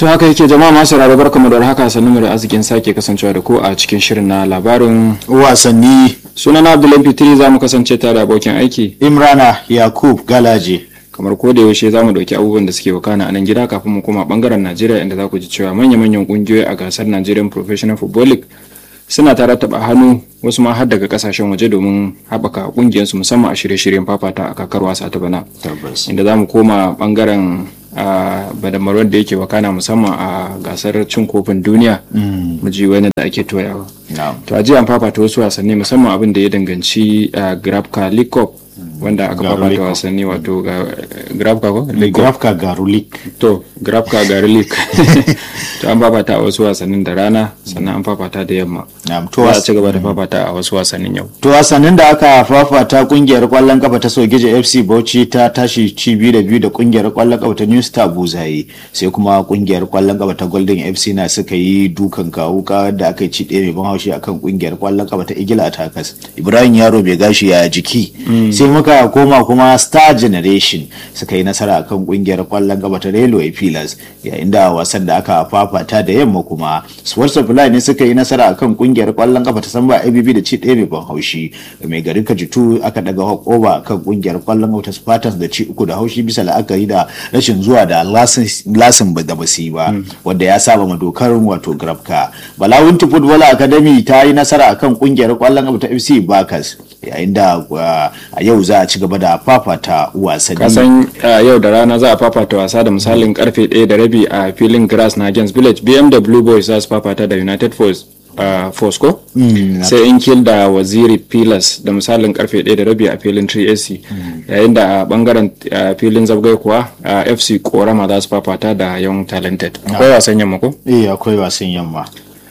To haka yake jama'a masu rarra barkamu da haka sannu da arzikin sake kasancewa da ku a cikin shirin na labarin wasanni sunana Abdullahi Fitri za mu kasance tare da abokin aiki Imrana Yakub Galaje. kamar ko da yaushe za mu dauki abubuwan da suke wakana a nan gida kafin mu koma bangaren Najeriya inda za ku ji cewa manya-manyan kungiyoyi a gasar Nigerian Professional Football League suna tare taba hannu wasu ma har daga kasashen waje domin haɓaka kungiyarsu musamman a shirye-shiryen fafata a kakar wasa ta bana Tabbas. inda za mu koma bangaren a badamaron da yake wakana musamman a gasar cin kofin duniya mu ji wani da ake toyawa Na'am. to a jiya an fafata wasu wasanni musamman abin da ya danganci a grabka league cup wanda aka Garu League fafata Cup. wasanni wato ga grabka ko League Cup. Grafka Garulik. to grabka gari league to an fafata a wasu wasannin da rana sannan an fafata da yamma Na'am. To za a was- ci gaba da fafata a wasu wasannin yau To wasannin da aka fafata kungiyar kwallon kafa ta Sogeje FC Bauchi ta tashi ci biyu da biyu da kungiyar kwallon kafa ta New Star Buzaye sai kuma kungiyar kwallon kafa ta Golden FC na suka yi dukan kawuka da aka ci ɗaya mai ban haushi akan kungiyar kwallon kafa ta Igila Attackers. Ibrahim Yaro bai gashi ya jiki sai muka koma kuma Star Generation suka yi nasara akan kungiyar kwallon kafa ta Railway Pillars yayin da wasan da aka fafata da yamma kuma Sports Supply ne suka yi nasara akan kungiyar kwallon kafa ta Samba ABB da ci ɗaya mai ban haushi mai garin Kajitu aka daga oba kan kungiyar kwallon kafa ta Spartans da ci uku da haushi bisa la'akari da rashin zuwa da lasin lasin ba da basu yi ba wanda ya saba ma dokar wato Grabka Balawunti Football Academy ta yi nasara akan kungiyar kwallon kafa ta FC Bakas yayin da uh, a yau za a ci gaba da fafata wasanni kasan uh, yau da rana za a fafata wasa da misalin karfe 1 da rabi a filin grass na gens village bmw boys za su fafata da united force uh, force ko sai in kill da waziri pillars da misalin karfe 1 da rabi a filin 3ac yayin da a bangaren uh, filin zabgai kuwa uh, fc korama za su fafata da young talented akwai wasan yamma ko eh akwai wasan yamma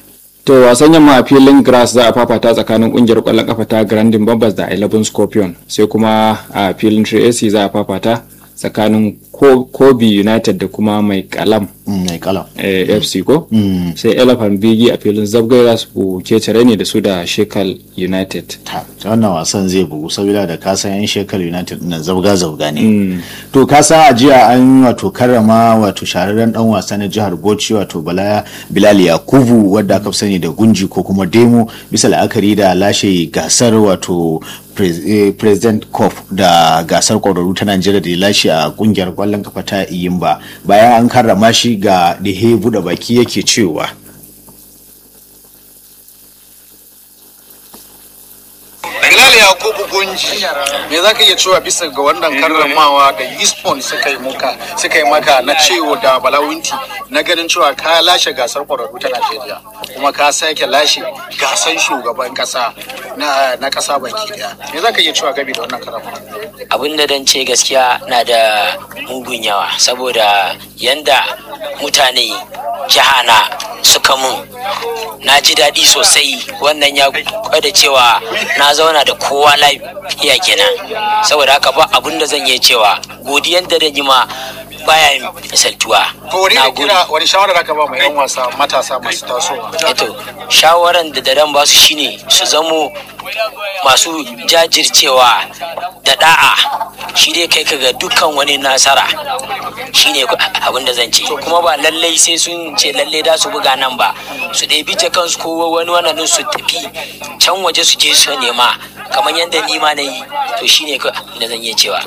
To wasan yamma a filin grass za a fafata tsakanin kungiyar kwallon kafa ta Grandin Bombers da 11 Scorpion sai kuma a filin 3AC za a fafata tsakanin Ko- Kobe United da kuma mai kalam Mm, mai kalam eh, FC ko sai Elephant Bigi a filin Zabgai za su kecere ne da su da Shekal United. ta wannan wasan zai bugu saboda da kasan yan shekaru united na zabga zabga ne to kasan a jiya an wato karrama wato shahararren dan wasa na jihar bauchi wato bala bilal yakubu wadda aka fi sani da gunji ko kuma demo bisa la'akari da lashe gasar wato pres- eh, president cup da gasar kwararru ta najeriya da ya lashe a kungiyar kwallon kafa ta iyimba bayan an karrama shi ga dihe buɗe baki yake cewa Bilal Yakubu Gunji me za ka iya cewa bisa ga wannan karramawa da Eastport suka yi muka suka yi maka na cewa da Balawinti na ganin cewa ka lashe gasar kwararru ta Najeriya kuma ka sake lashe gasar shugaban kasa na na kasa baki daya me za ka iya cewa gabi da wannan karramawa abin da dan ce gaskiya na da mugun yawa saboda yanda mutane jihana suka mun na ji daɗi sosai wannan ya gwada cewa na zauna da kowa lafiya kenan saboda haka ba abin da zan iya cewa godiyan da dan yi ma baya yin misaltuwa ko wani Na da gode. kira wani shawara da ka ba mu yan wasa matasa masu tasowa eto shawaran da daren ba su shine su zamo masu jajircewa da da'a shi dai kai ka ga dukkan wani nasara shine abin da zan ce kuma ba lallai sai sun ce lallai da su buga nan ba su ɗebi ta kansu ko wani wannan din su tafi can waje su je su nema kamar yadda ni ma na yi to shine abin da zan iya cewa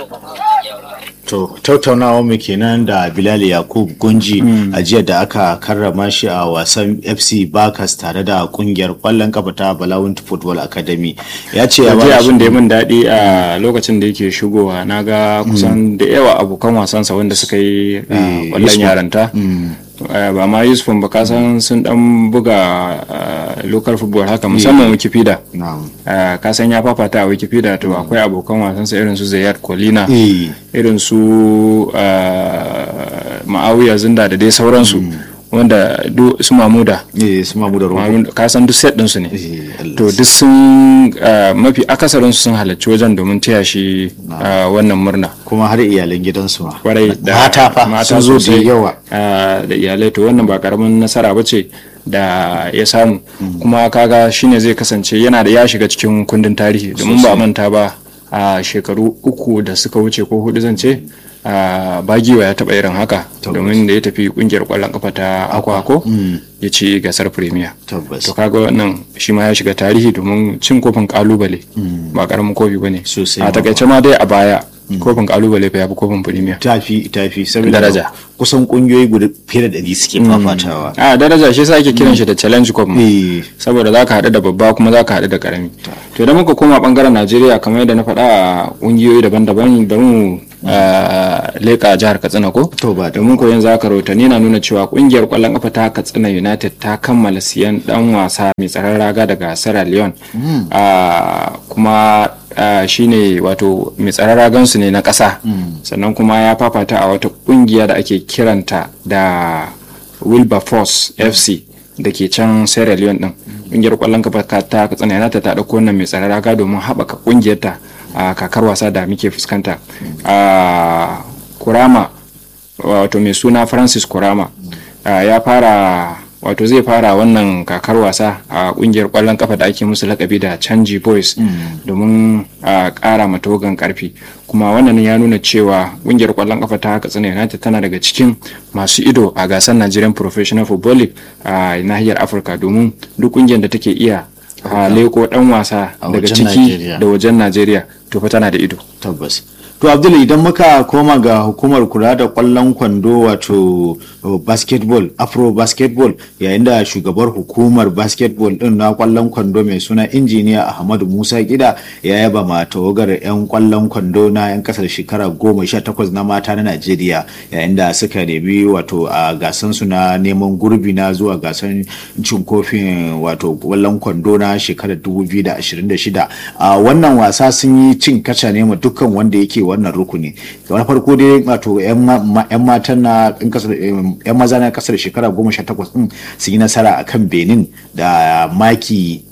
To tattaunawa mu kenan da Bilal Yakub Gunji a jiya da aka karrama shi a wasan FC Bakas tare da kungiyar kwallon kafa ta Balawunti Football Academy. Ya ce ya Waje ba abin da ya min daɗi a lokacin da yake shigowa na ga kusan da yawa abokan wasansa wanda suka yi a Eh, kwallon Yusuf. yaranta Eh, ba ma yusuf ba kasan sun dan buga eh, local football haka musamman wikipedia Na'am. Eh, kasan ya fafata a wikipedia to akwai abokan wasansa irin su zayat kolina Eh, irin su eh, ma'awiya zinda da dai sauransu wanda du- su mamuda eh su mamu da rogo. Mamuda, kasan duk set ɗinsu ne Eh, Allah. to duk sun eh, mafi akasarinsu sun halarci wajen domin taya shi eh, wannan murna Kuma har iyalan gidansu ma. kwarai da mata fa sun zo da sosai, yawa. ah, da iyalai to wannan ba karamin nasara ba ce da ya samu kuma kaga shine zai kasance yana da ya shiga cikin kundin tarihi domin ba a manta ba a shekaru uku da suka wuce ko hudu zan ce ah, bagiwa ya taba irin haka domin da ya tafi kungiyar kwallon kafa ta akwako ya ci gasar premier tabbas to kaga wannan shi ma ya shiga tarihi domin cin kofin kalubale ba karamin kofi bane Sosai a ma takaice ma dai a baya kofin kalubale fa yafi kofin premier tafi tafi saboda Daraja. kusan kungiyoyi guda fiye da ɗari suke fafatawa a daraja shi sa ake kiran shi da challenge cup ma. Eh, saboda za ka haɗu da babba kuma za ka haɗu da ƙarami to idan muka koma ɓangaren najeriya kamar yadda na faɗa a ƙungiyoyi daban-daban bari mu ah, leƙa jihar katsina ko To ba da domin ko yanzu haka rahotanni na nuna cewa ƙungiyar ƙwallon ƙafa ta katsina united ta kammala siyan ɗan wasa mai tsaron raga daga sierra leone Ah, kuma ah, shine wato mai tsaron ragansu ne na ƙasa sannan kuma ya fafata a wata ƙungiya da ake kiranta da wilberforce fc da ke can sierra leone din ƙungiyar ƙwallon kafa ta katsina yana ta ɗauko wannan mai tsaron raga domin haɓaka ƙungiyar ta a kakar wasa da muke fuskanta a kurama wato mai suna francis kurama ah, ya fara wato zai fara wannan kakar wasa a kungiyar kwallon kafa da ake musu lakabi da canji boys domin a kara matogan karfi kuma wannan ya nuna cewa kungiyar kwallon kafa ta katsina united tana daga cikin masu ido a gasar nigerian professional football league a nahiyar afirka domin duk kungiyar da take iya a leko dan wasa A daga wajen ciki Najeriya. da wajen najeriya to fa tana da ido tabbas to abdul idan muka koma ga hukumar kula da kwallon kwando wato uh, basketball afro basketball yayin da shugabar hukumar basketball din na kwallon kwando mai suna injiniya ahmadu musa gida ya yaba ma tawagar 'yan kwallon kwando na 'yan kasar shekara goma sha takwas na mata na najeriya yayin da suka nemi wato a gasan su na neman gurbi na zuwa gasan cin kofin wato kwallon kwando na shekarar 2026 a wannan wasa sun yi cin kaca ne ma dukkan wanda yake wannan rukuni na farko dai wato 'yan ma- 'yan matan na 'yan kasar- em, 'yan maza na kasar shekara 18 din sun yi nasara akan benin da maki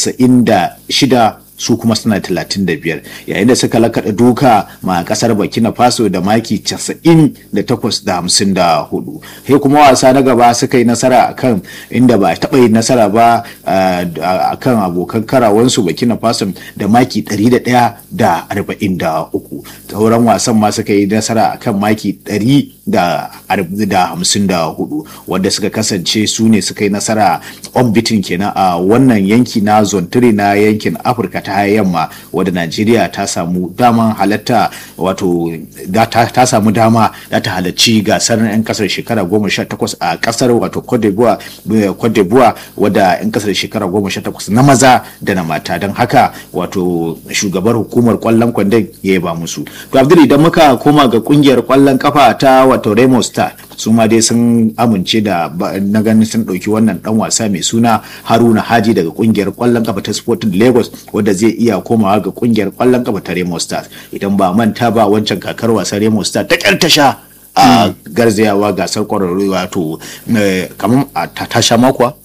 96 su kuma suna 35 yayin da suka lakaɗa duka ma kasar burkina faso da maki 98 da 54 sai kuma wasa na gaba suka yi nasara akan inda ba a taɓa yin nasara ba ah, akan abokan karawansu burkina faso da maki 101 da 43 sauran wasan ma suka yi nasara akan maki 100 da arb- da hamsin da hudu wanda suka kasance su ne suka yi nasara unbeaten kenan a wannan yanki na zone 3 na yankin afirka ta yamma wadda najeriya ta samu daman halatta wato da- ta ta samu dama da ta halarci gasar 'yan kasar shekara goma sha takwas a kasar wato cote d'ivoire eh, Cote d'Ivoire wadda 'yan kasar shekara goma sha takwas na maza da na mata don haka wato shugabar hukumar kwallon kwandon ya ba musu to abdul idan muka koma ga kungiyar kwallon kafa ta wato Remo Star su ma dai sun amince da ba- na ganin sun ɗauki wannan dan wasa mai suna Haruna Haji daga kungiyar kwallon kafa ta Sporting Lagos wadda zai iya komawa ga kungiyar kwallon kafa ta Remo Stars idan ba manta ba wancan kakar wasa Remo Star ta kyar ta sha a garzayawa gasar kwararru wato eh, kamar a ta ta sha makwa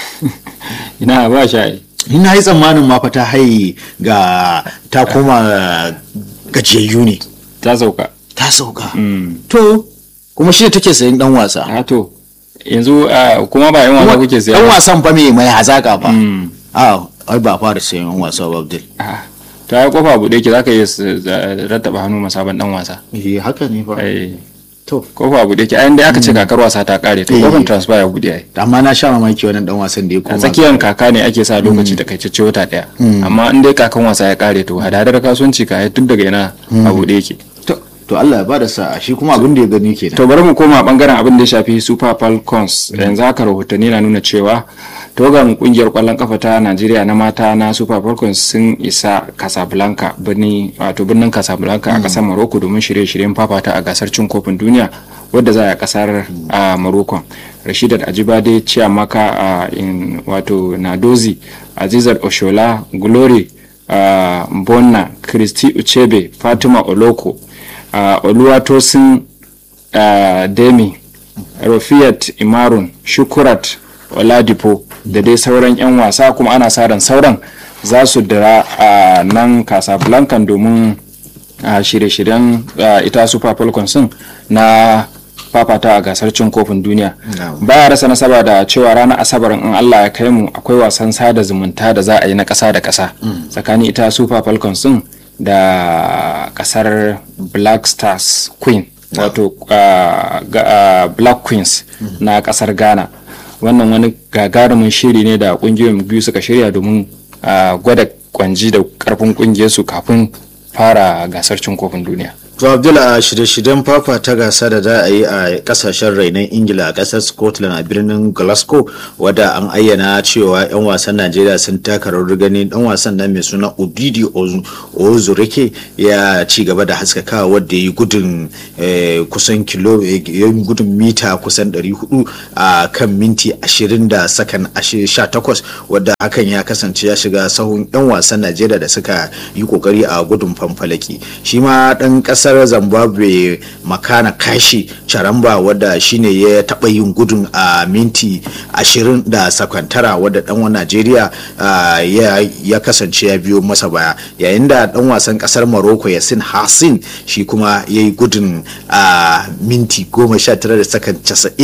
ina ba shi ni na yi tsammanin ma fa ta haye ga ta koma gajiyayyu ne ta sauka ta sauka to kuma shi ne take sayan dan wasa a to yanzu ah, kuma ba yan wasa kuke siya dan ba. wasan fa mai mai hazaka fa Mm. a ai ba fara sayan yan wasa ba Abdul Ah, ta yi kofa buɗe ki zaka iya s- za- rattaba hannu masaban dan wasa eh haka ne fa Eh, to kofa buɗe ki ayan dai aka ce kakar wasa ta kare to Eh. kofin transfer ya buɗe ai amma na sha mamaki wannan dan wasan da ya a koma tsakiyar kaka ne ake sa lokaci da kai cece wata daya amma in dai kakan wasa ya kare to hadadar kasuwanci ka yi tun daga yana a buɗe yake to to Allah ya bada sa'a shi kuma abin da ya gani kenan to bari mu koma bangaren abin da ya shafi super falcons yanzu haka rahotanni na nuna cewa togan kungiyar kwallon kafa ta najeriya na mata na super falcons sun isa casablanca birni wato birnin casablanca a kasar morocco domin shirye-shiryen fafata a gasar cin kofin duniya wadda za a yi a kasar a morocco rashidat ajibade chiamaka a in wato nadozi azizat oshola glory uh, mbonna christy uchebe fatima oloko uh, oluwatosin uh, demi rafiyat imarun shukurat oladipo da dai sauran 'yan wasa kuma ana sa ran sauran za su dira a nan casablanca domin a shirye-shiryen uh, ita super falcons din na fafata a gasar cin kofin duniya baya rasa nasaba da cewa ranar asabar in allah ya kai mu akwai wasan sada zumunta da za a yi na ƙasa da ƙasa tsakanin ita super falcons din da ƙasar black stars queen wato ah, ga- ah, black queens na kasar ghana wannan wani gagarumin shiri ne da kungiyoyin biyu suka shirya domin ah, gwada kwanji da karfin kungiyarsu kafin fara gasar cin kofin duniya To Abdul a shirye-shiryen fafa ta gasa da za a yi a kasashen rainon Ingila a kasar Scotland a birnin Glasgow wadda an ayyana cewa 'yan wasan Najeriya sun taka rawar gani dan wasan nan mai suna Obidi Ozu- Ozurike ya ci gaba da haskakawa wadda ya yi gudun eh, kusan kilo eh, ya yi gudun mita kusan 400 a kan minti 20 da sakan 18 wadda hakan ya kasance ya shiga sahun 'yan wasan Najeriya da suka yi kokari a gudun fanfalaki shi ma dan kasar Zimbabwe Makana Kashi Charamba wadda shine ya taba yin gudun a minti 20 da sakwantara wadda dan wa Najeriya ah, ya, ya kasance ya biyo masa baya yayin da dan wasan kasar Morocco Yasin Hassin shi kuma ya yi gudun a minti 19 da sakan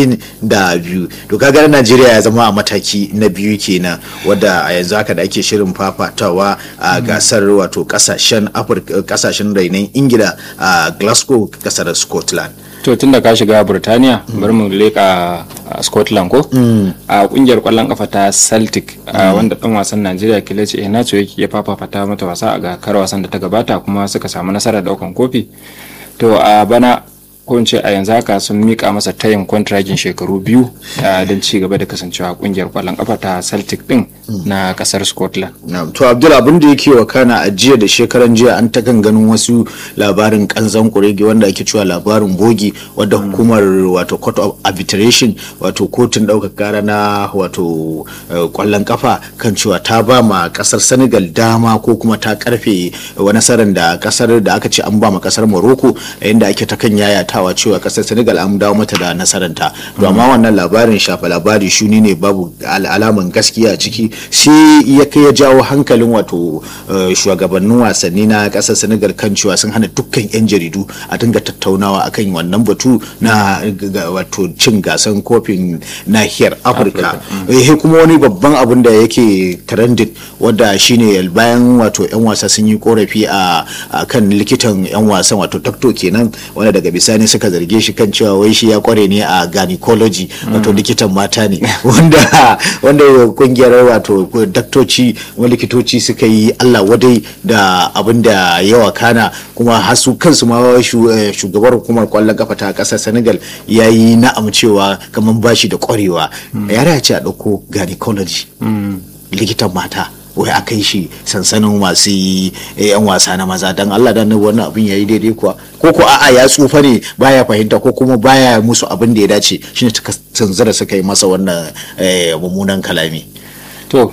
92 to kaga Najeriya ya zama a mataki na biyu kenan wadda a yanzu haka da ake shirin fafatawa a gasar wato kasashen Afirka kasashen rainon Ingila a Glasgow kasar Scotland to tun da ka shiga burtaniya bari mu leka a scotland ko a kungiyar kwallon kafa ta celtic a wanda dan wasan najeriya kelechi iheanacho yake ya fafata mata wasa a gasar wasan da ta gabata kuma suka samu nasarar daukan kofi to a bana ko in ce a yanzu haka sun mika masa tayin kwantiragin shekaru biyu a don ci gaba da kasancewa a kungiyar kwallon kafa ta celtic din na kasar scotland Na'am, to Abdul abin da yake wakana a jiya da shekaran jiya an ta kan ganin wasu labarin kanzan kurege wanda ake cewa labarin bogi wadda hukumar wato court of arbitration wato kotun ɗaukar kara na wato eh, kwallon kafa kan cewa ta ba ma kasar Senegal dama ko kuma ta karfe wani nasarar da kasar da aka ce an ba ma kasar Morocco yayin da ake ta kan yayatawa cewa kasar Senegal an dawo mata da nasaranta to amma wannan labarin shafa labari shuni ne babu al- alaman gaskiya a ciki sai ya kai ya jawo hankalin wato eh, shugabannin wasanni na kasar Senegal kan cewa sun hana dukkan 'yan jaridu a dinga tattaunawa akan wannan batu na ga- wato cin gasan kofin nahiyar Afirka eh kuma wani babban abin da yake trending wadda shine bayan wato 'yan wasa sun yi korafi a a kan likitan 'yan wasan wato doctor kenan wanda daga bisani suka zarge shi kan cewa wai shi ya kware ne a gynecology wato likitan mata ne wanda wanda kungiyar wato daktoci wani likitoci suka yi Allah wadai da abin da yawa kana kuma hasu kansu ma shu- eh, shugabar hukumar kwallon kafa ta kasar Senegal ya yi na'am cewa kamar bashi da kwarewa yare ya ce a ɗauko gynecology likitan mata wai a kai shi sansanin masu yi yan wasa na maza don Allah dan wannan abin yayi daidai kuwa ko ko a'a ya tsufa ne baya fahimta ko kuma baya musu abin da ya dace shine ta tanzara suka yi masa wannan eh, mummunan kalami to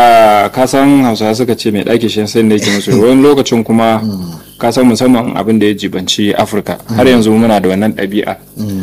a kasan hausawa suka ce mai ɗaki shi sai da yake musu wani lokacin kuma kasan musamman abin da ya jibanci afirka har yanzu muna da wannan ɗabi'a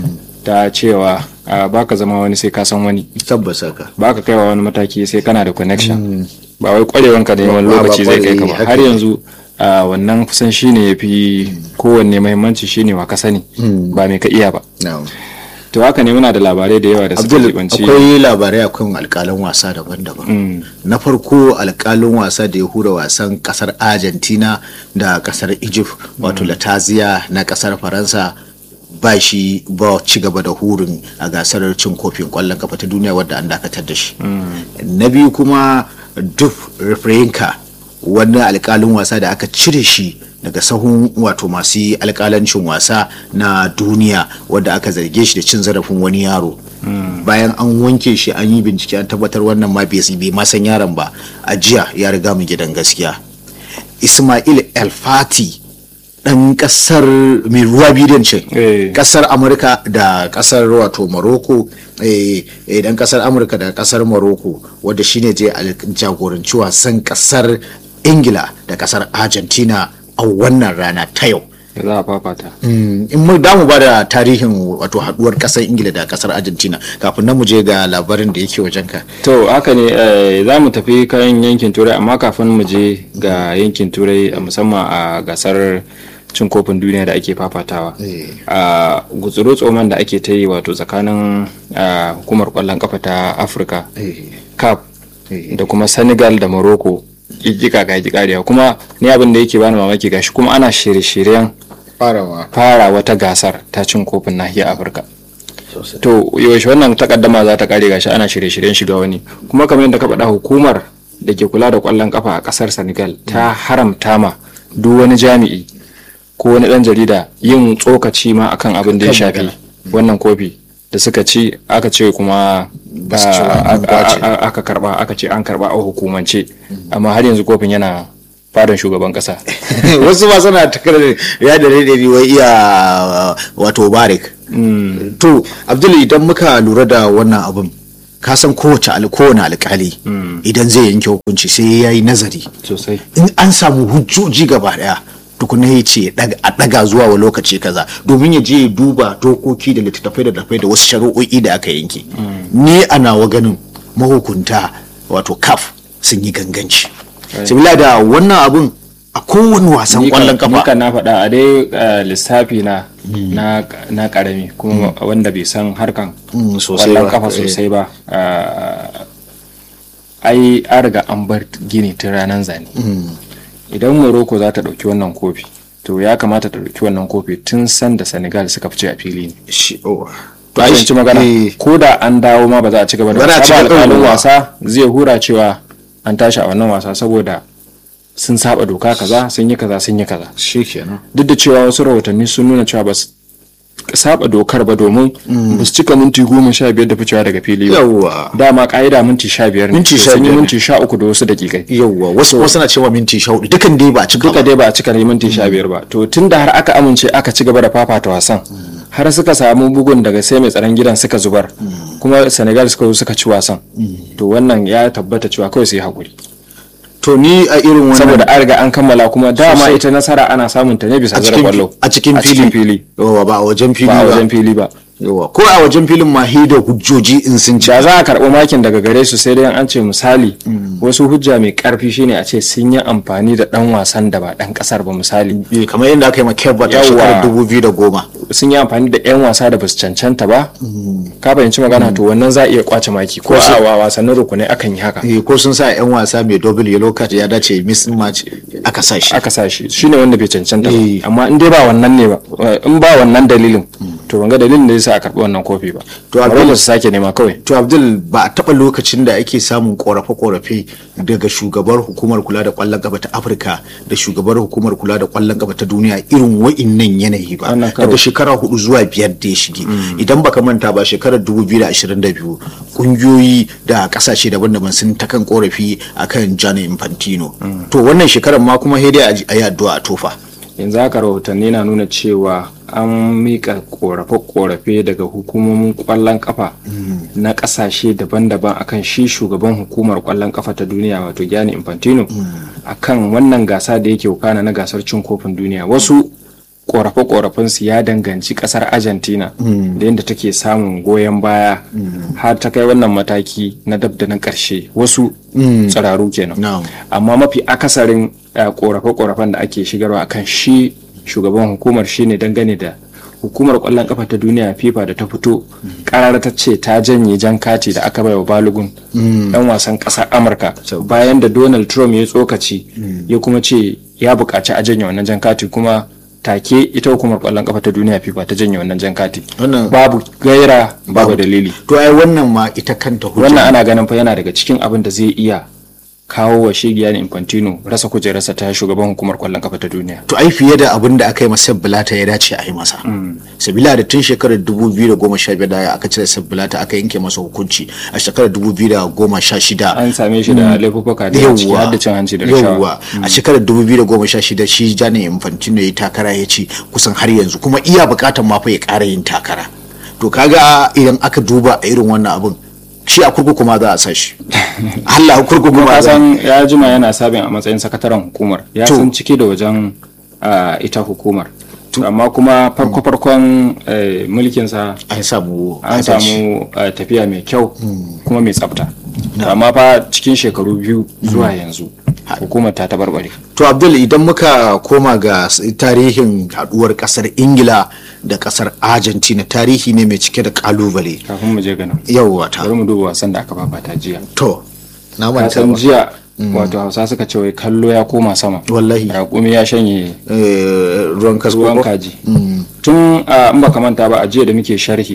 ta cewa a, baka zama wani sai ka san wani tabbas haka baka kaiwa wani mataki sai kana da connection ba wai kwarewanka ne wani Ba- ba lokaci zai kai ka ba kwarewa, har haka. yanzu a, wannan kusan shine ya fi kowanne mahimmanci shine wa ka sani ba mai ka iya ba na'am to haka ne muna da labarai da yawa da suka Abdul jibanci akwai labarai akan alƙalan wasa daban-daban. Na farko alƙalin wasa da ya hura wasan ƙasar Argentina da ƙasar Egypt wato Latazia na ƙasar Faransa ba shi ba ci gaba da hurin a gasar cin kofin ƙwallon kafa ta duniya wadda an dakatar da shi. Na biyu kuma Duf Refrenka wani alƙalin wasa da aka cire shi daga sahun wato masu yi alkalancin wasa na duniya wadda aka zarge shi da cin zarafin wani yaro bayan an wanke shi an yi bincike an tabbatar wannan ma bai bai ma san yaron ba a jiya ya riga mu gidan gaskiya ismail el fati dan kasar mai ruwa bidiyon ce Eh. kasar amurka da kasar wato morocco eh, eh, dan kasar amurka da kasar morocco wadda shine je al- jagoranci wasan kasar ingila da kasar argentina a wannan rana ta yau da za a fafata Mm, in mu damu ba da tarihin wato haduwar kasar ingila da kasar argentina kafin nan mu je ga labarin da yake wajenka to haka ne eh, za mu tafi kan yankin turai amma kafin mu je ga yankin turai a musamman a gasar cin kofin duniya da ake fafatawa Eh. a gutsuro tsoman da ake ta yi wato tsakanin ah, hukumar kwallon kafa ta afirka cap Eh. da kuma senegal da morocco kika ga kariya kuma ni abin da yake bani mamaki gashi kuma ana shirye-shiryen farawa fara wata gasar ta cin kofin nahiyar afirka to yaushe wannan takaddama za ta kare gashi ana shirye-shiryen shiga wani kuma kamar yadda ka faɗa hukumar da ke kula da ƙwallon kafa a ƙasar senegal ta haramta ma duk wani jami'i ko wani ɗan jarida yin tsokaci ma akan abin da ya Kan shafi magana. wannan kofi da suka ci aka ce kuma Ba su ci ba, ah, an kwace. a- a- aka karba aka ce an karba a hukumance amma har yanzu kofin yana fadan shugaban kasa wasu ma suna takar ya da daidai wai iya wato barik to abdul idan muka lura da wannan abin ka san kowace al- kowane alkali idan zai yanke hukunci sai ya yi nazari sosai in an samu hujjoji gaba daya tukuna ya ce daga- a daga zuwa wa lokaci kaza domin ya je ya duba dokoki da littattafai da dafai da wasu shari'o'i da aka yanke ni a nawa ganin mahukunta wato kaf sun yi ganganci sabila da wannan abun a kowane wasan Ni kan- kwallon ni kafa kan na faɗa a dai eh, lissafi na na na karami kuma wanda bai san harkan Mm, sosai kwallon ba, kafa eh. sosai ba eh, ai an riga an bar gini tun ranar zane idan morocco za ta ɗauki wannan kofi to ya kamata ta ɗauki wannan kofi tun sanda senegal suka fice a fili ne Shi- oh. to ai ci magana eh, ko da an dawo ma ba za a ci gaba da Ba za a wasa ci ba gaba da alƙalin wasa. wasa zai hura cewa an tashi a wannan wasa saboda sun saba doka kaza sun yi kaza sun yi kaza shi kenan duk da cewa wasu rahotanni sun nuna cewa ba su saba dokar ba domin ba su cika minti goma sha biyar da ficewa daga fili ba yawwa dama ka'ida minti sha biyar ne Minti to sha sun yi biyar ne. minti sha uku da wasu dakikai yawwa wasu wasu na cewa minti sha hudu dukan dai ba a cika duka ba dai ba a cika ne minti sha biyar ba to tun da har aka amince aka ci gaba da fafata wasan har suka samu bugun daga sai mai tsaron gidan suka zubar kuma senegal suka zo suka ci wasan to wannan ya tabbata cewa kawai sai haƙuri to ni a irin wannan saboda an riga an kammala kuma dama Sosai. ita nasara ana samun ta ne bisa a zara cikin kwallo a cikin fili fili yawwa ba a wajen fili ba a ba wajen fili ba yawwa ko a wajen filin ma da hujjoji in sun ci da za a karɓi makin daga gare su sai dai an ce misali wasu hujja mai ƙarfi shine a ce sun yi amfani da ɗan wasan da ba ɗan ƙasar ba misali Eh, kamar yadda aka yi ma Kebba ta Yawwa. shekarar dubu biyu da goma sun yi amfani da 'yan wasa da basu cancanta ba ka fahimci magana to wannan za a iya kwace maki ko a wa wasannin rukunai akan yi haka Eh, ko sun sa yan wasa mai double yellow card ya dace miss match aka sa shi aka sa shi shine wanda bai cancanta Eh. ba amma in dai ba wannan ne ba in ba wannan dalilin to ban ga dalilin da zai sa a karɓi wannan kofi ba To, to Abdul- a su sake nema kawai to abdul ba a taɓa lokacin da ake samun korafe-korafe daga shugabar hukumar kula da kwallon kafa ta afirka da shugabar hukumar kula da kwallon kafa ta duniya irin wa'innan yanayi ba Wannan karo. daga shekara hudu zuwa biyar da ya shige idan baka manta ba shekarar 2022 kungiyoyi da kasashe daban-daban sun ta kan korafi akan Gianni Infantino to wannan shekarar ma kuma sai dai a yi addu'a a tofa yanzu haka rahotanni na nuna cewa an mika korafe-korafe daga hukumomin kwallon kafa na kasashe daban-daban akan shi shugaban hukumar kwallon kafa ta duniya wato Gianni Infantino akan wannan gasa da yake wakana na gasar cin kofin duniya wasu korafe-korafen su ya danganci kasar Argentina da yadda take samun goyon baya har ta kai wannan mataki na dab da na karshe wasu tsiraru kenan Na'am. amma mafi akasarin eh, korafe-korafen da ake shigarwa akan shi shugaban hukumar shine dangane da hukumar kwallon kafa ta duniya fifa da ta fito karar ta ce ta janye jan kati da aka bai wa balogun dan wasan kasar amurka bayan da donald trump ya tsokaci ya kuma ce ya buƙaci a janye wannan jan kati kuma take ita hukumar kwallon kafa ta duniya fifa ta janye wannan jan kati Wannan- babu gaira babu dalili to ai wannan ma ita kanta hujja wannan ana ganin fa yana daga cikin abin da zai iya kawo wa shigiya infantino rasa kujerarsa ta shugaban hukumar kwallon kafa ta duniya to ai fiye da abin da aka yi masa Bilata ya dace a yi masa sabila da tun shekarar 2015 da aka cire Bilata aka yanke masa hukunci a shekarar 2016 an same shi da laifuka da yawa ciki har da cin hanci da rashawa yawwa a shekarar 2016 shi Gianni Infantino ya yi takara ya ci kusan har yanzu kuma iya bukatar ma fa ya ƙara yin takara to kaga idan aka duba a irin wannan abin shi a kurkuku ma za a sa shi Allah a kurkuku ma ka za san ya jima yana sabin a matsayin sakataren hukumar ya To. san ciki da wajen ah, ita hukumar amma kuma farko-farkon eh, mulkinsa an samu an adalci. samu eh, tafiya mai kyau kuma mai tsafta amma fa cikin shekaru biyu zuwa yanzu hukumar ta tabarbare To Abdul idan muka koma ga s- tarihin haduwar kasar Ingila da kasar Argentina tarihi ne mai cike da kalubale. kafin mu je ganin Yawwa ta. bari mu duba wasan da aka fafata jiya To, na ka manta san ba. jiya wato hausa suka ce wai kallo ya koma sama Wallahi. raƙumi ya shanye Eh, ruwan kasko ruwan ko? kaji tun a in baka manta ba a jiya da muke sharhi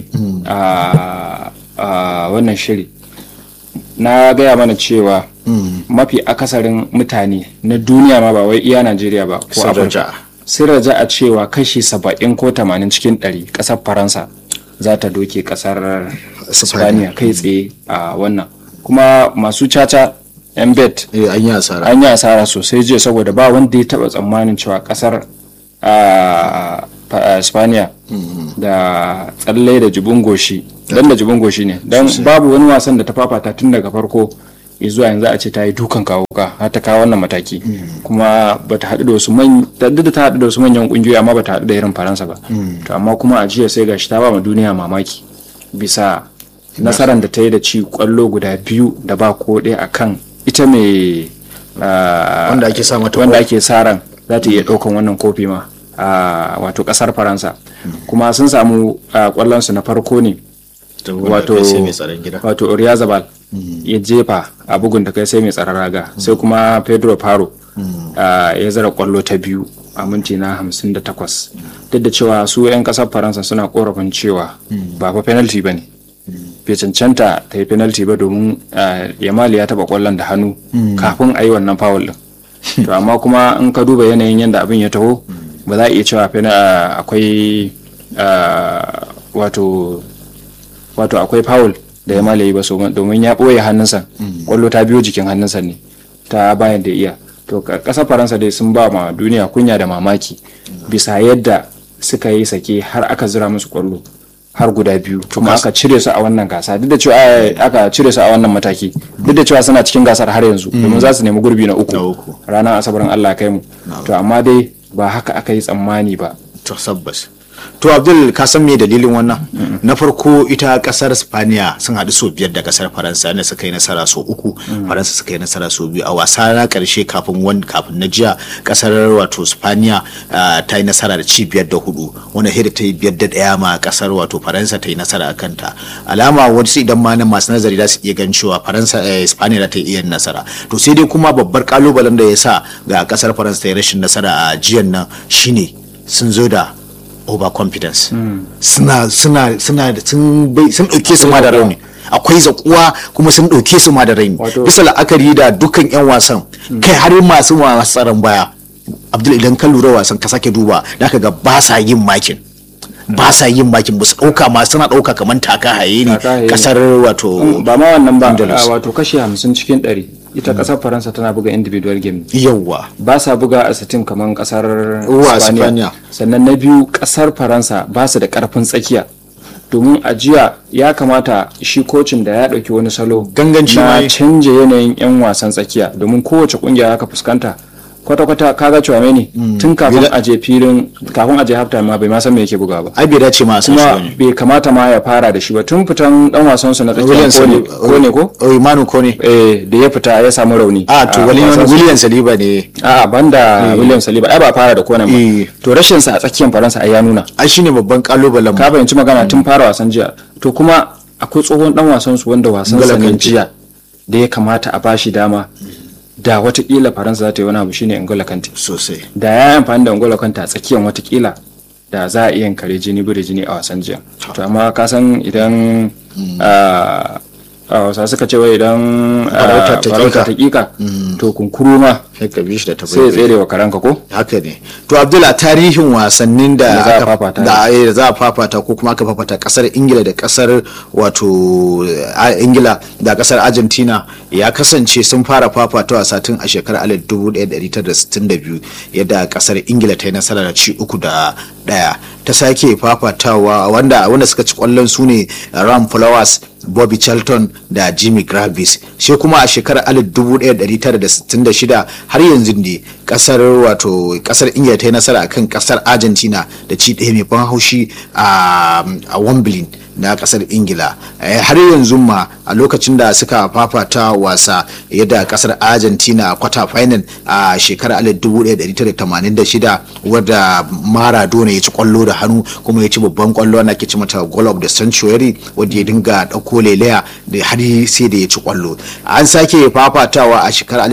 a a wannan shiri na gaya mana cewa mafi akasarin mutane na duniya ma ba wai iya najeriya ba ko Sun afirka raja. sun raja a cewa kashi saba'in ko tamanin cikin ɗari ƙasar faransa za ta doke ƙasar spaniya kai tsaye a wannan kuma masu caca yan bet Eh, an yi asara an yi asara sosai jiya saboda ba wanda ya taba tsammanin cewa kasar a spaniya da tsalle da jibin goshi dan da jibin goshi ne dan babu wani wasan da ta fafata tun daga farko zuwa yanzu a ce ta yi dukan kawo ka har ta kawo wannan mataki kuma ba ta haɗu da wasu man duk da ta haɗu da wasu manyan ƙungiyoyi amma ba ta haɗu da irin faransa ba to amma kuma a jiya sai gashi ta ba ma duniya mamaki bisa nasarar da ta yi da ci kwallo guda biyu da ba ko ɗaya akan ita mai ah, Wanda ake sa mata wanda kwallo. ake sa ran za ta iya ɗaukan wannan kofi ma a wato ƙasar faransa kuma sun samu ah, kwallonsu na farko ne wato sai mai tsaron gida wato Oryazabal ya jefa a bugun da kai sai mai tsaron raga sai kuma Pedro Paro ah, ya zara kwallo ta biyu a minti na 58 duk da cewa su 'yan kasar Faransa suna korafin cewa ba fa penalty ba ne bai cancanta ta yi penalty ba domin ah, Yamal ya taba kwallon da hannu kafin a yi wannan foul din to amma kuma in ka duba yanayin yadda abin ya taho ba za a iya cewa pena- ah, akwai ah, wato wato akwai foul da ya malaye ba so domin ya ɓoye hannunsa kwallo ta biyo jikin hannunsa ne ta bayan da iya to ka- ƙasar faransa dai sun ba ma duniya kunya da mamaki bisa yadda suka yi sake har aka zira musu kwallo har guda biyu kuma aka cire su a wannan gasa duk da cewa eh, aka cire su a wannan mataki duk da cewa suna cikin gasar har yanzu domin za su nemi gurbi na Na uku uku. ranar asabarin allah ya kai mu to amma dai ba haka aka yi tsammani ba to sabbas to abdul ka san me dalilin wannan na farko ita kasar spaniya sun haɗu sau biyar da kasar faransa ne suka yi nasara sau uku faransa suka yi nasara sau biyu a wasa na karshe kafin wani kafin na jiya kasar wato spaniya ah, ta yi nasara da ci biyar da hudu wani hira ta yi biyar da ɗaya ma kasar wato faransa ta yi nasara a kanta alama wasu idan ma nan masu nazari za su iya gan cewa faransa eh, spaniya za ta iya yin nasara to sai dai kuma babbar kalubalen da ya sa ga kasar faransa ta yi rashin nasara a jiyan nan shine sun zo da overconfidence suna suna suna da- sun bai sun dauke su ma da rauni akwai zakuwa kuma sun dauke su ma da rauni Wato- bisa la'akari da dukkan yan wasan kai har masu masu tsaron baya abdul idan ka lura wasan ka sake duba da ka ga ba sa yin makin ba sa yin makin ba su dauka ma suna dauka kamar taka haye ne Taka haye ne. kasar wato ba ma wannan ba Andalus. a wato kashi hamsin cikin ɗari ita ƙasar faransa tana buga individual game yawwa ba sa buga a sitin kamar kasar Uwa, Spaniya. Spaniya. sannan na biyu kasar faransa ba su da karfin tsakiya domin a jiya ya kamata shi kocin da ya ɗauki wani salo Ganganci ma na yi. canja yanayin 'yan wasan tsakiya domin kowace kungiya aka fuskanta kwata-kwata kaga cewa ne tun kafin Bila- a je filin kafin a je halftime ma bai ma san me yake buga ba ai bai dace ma a san shi kuma bane bai kamata ma ya fara da shi ba tun fitan dan wasan su na tsakiya William ko ne Saliba ko ne ko oh Imanu ko ne eh da ya fita ya samu rauni a to a William wasan su. William Saliba ne A'a banda William Saliba ai ba fara da konan Eh. ba. To rashin sa a tsakiyar Faransa ai ya nuna. ai shine babban kalubalen mu Ka fahimci magana tun fara wasan jiya. To kuma akwai tsohon dan wasan su wanda wasan sa N'Golo ne Kante. jiya da ya kamata a bashi dama da watakila Faransa za ta yi wani abu shine N'Golo Kante. sosai Da ya yi amfani da N'Golo Kante a tsakiyar watakila da za a iya kare jini bude jini a wasan jiya. To amma ka san idan a a wasa suka ce wai idan ah, Farauta ta farauta ta ƙiƙa. ƙiƙa to kunkuru ma sai ka bi shi da sai ya tabai tsere wa karanka ko? haka ne to abdullah tarihin wasannin da Da za a aka- fafata. da eh, da za a fafata ko kuma aka fafata kasar ingila da kasar wato a- ingila da kasar argentina ya kasance sun fara fafatawa satin a shekarar 1962 yadda kasar ingila ta yi nasara da ci uku da daya ta sake fafatawa wanda wanda suka ci kwallon su ne ram flowers bobby charlton da jimmy gravis sai kuma a shekarar 1966 har yanzu ne kasar wato kasar ingila ta yi nasara akan kasar argentina da ci ɗaya mai ban haushi a a wembley na kasar ingila har yanzu ma a lokacin da suka fafata wasa yadda kasar argentina kwata final a shekarar 1986 wadda maradona ya ci kwallo da hannu kuma ya ci babban kwallo na ke ci mata goal of the century wadda ya dinga dauko lelaya da har sai da ya ci kwallo an sake fafatawa a shekarar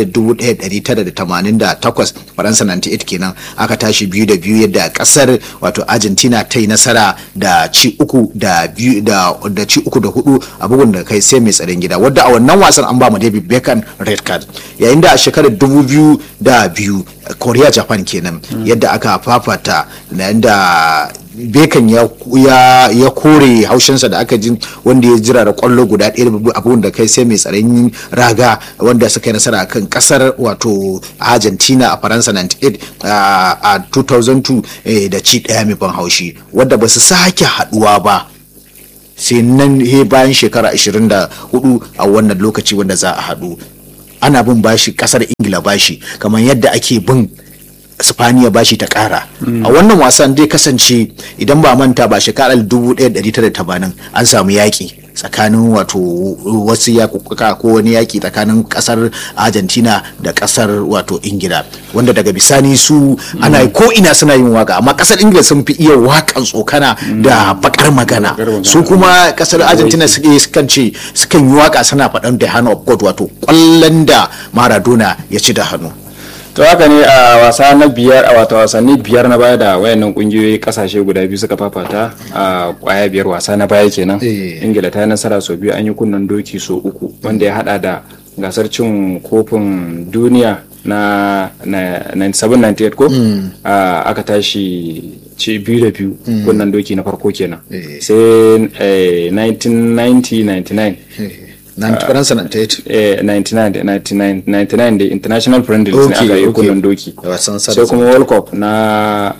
1988 faransa 98 kenan aka tashi biyu da biyu yadda kasar wato argentina ta yi nasara da ci uku da biyu da ci uku da hudu a bugun da kai sai mai tsaron gida wadda a wannan wasan an ba mu david beckham red card yayin da a shekarar dubu biyu da biyu korea japan kenan yadda aka fafata yayin da bekan ya, ya, ya kore haushinsa da aka ji wanda ya jira da kwallo guda ɗaya abubuwan da kai sai mai tsaron raga wanda suka yi nasara kan kasar wato argentina a faransa 98 a 2002 da ci ɗaya mai ban haushi wadda ba su sake haɗuwa ba sai nan he bayan shekara 24 a wannan lokaci wanda za a haɗu ana bin bashi kasar ingila bashi kamar yadda ake bin spaniya bashi ta kara a wannan wasan dai kasance idan ba manta ba shekarar 1980 an samu yaƙi tsakanin wato wasu yakuka ko wani yaƙi tsakanin ƙasar argentina da ƙasar wato ingila wanda daga bisani su ana ko ina suna yin waka amma ƙasar ingila sun fi iya waƙan tsokana da bakar magana su kuma ƙasar argentina sukan ce sukan yi waka suna faɗan the hand of god wato ƙwallon da maradona ya ci da hannu to haka ne a wasa na biyar a wata wasanni biyar na baya da wayannan kungiyoyi kasashe guda biyu suka fafata a kwaya biyar wasa na baya kenan ingila ta yi nasara sau biyu an yi kunnen doki sau uku wanda ya hada da gasar cin kofin duniya na 97-98 ko aka tashi ci biyu da biyu kunnen doki na farko kenan sai 1990-99 faransa 99 da international friendlies ne aka yi kullun doki sai kuma world cup na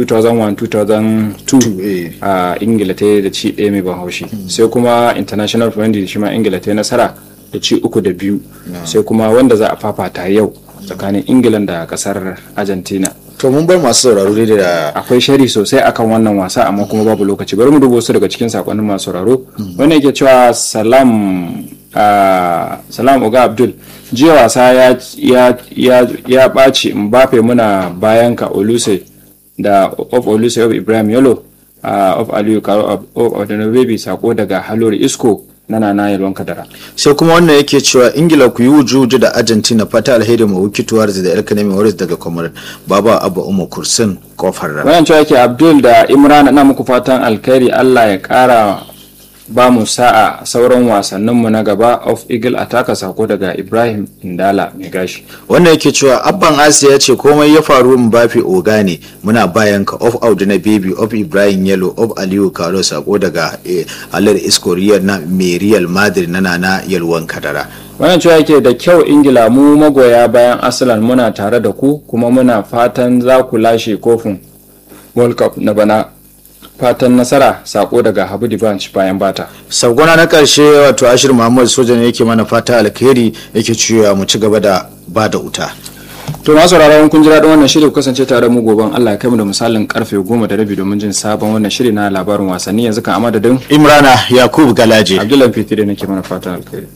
2001-2002 a ingila ta yi da ci ɗaya mai ban haushi sai kuma international friendlies shi ma ingila ta yi nasara da ci uku da biyu sai kuma wanda za a fafata yau tsakanin ingila da kasar argentina to mun bar masu sauraro dai da akwai shari sosai akan wannan wasa amma kuma babu lokaci bari mu dubo su daga cikin sakonnin masu sauraro wanda yake cewa salam salam uga abdul jiya wasa ya ya ɓaci mbappe muna bayan ka oluse da of oluse of ibrahim yalo of aliyu karo of odanabebi sako daga halori isko na nana yalwan kadara sai kuma wannan yake cewa ingila ku yi wujuju da argentina fata alheri ma wikituwar da elkanemi waris daga kwamar baba abu umu kursin kofar rana wayan cewa yake abdul da imran na muku fatan alkhairi allah ya kara ba mu sa'a sauran wasanninmu na gaba of eagle ataka sako daga ibrahim indala mai gashi wannan yake cewa abban asiya ya ce komai ya faru mbafi oga ne muna bayan ka of audu na baby of ibrahim yellow of aliyu karo sako daga alar iskoriyar na mai real madrid na nana yalwan kadara wannan cewa yake da kyau ingila mu magoya bayan asalan muna tare da ku kuma muna fatan za ku lashe kofin world cup na bana fatan nasara sako daga habu dibanch bayan bata sagona na karshe wato ashir muhammad soja ne yake mana fata alkhairi yake cewa mu ci gaba da ba da wuta to masu sauraron kun ji daɗin wannan shiri kasance tare mu goben Allah ya kai mu da misalin karfe goma da rabi domin jin sabon wannan shiri na labarin wasanni yanzu kan a madadin imrana yakub galaje abdullahi fitiri nake mana fatan alkhairi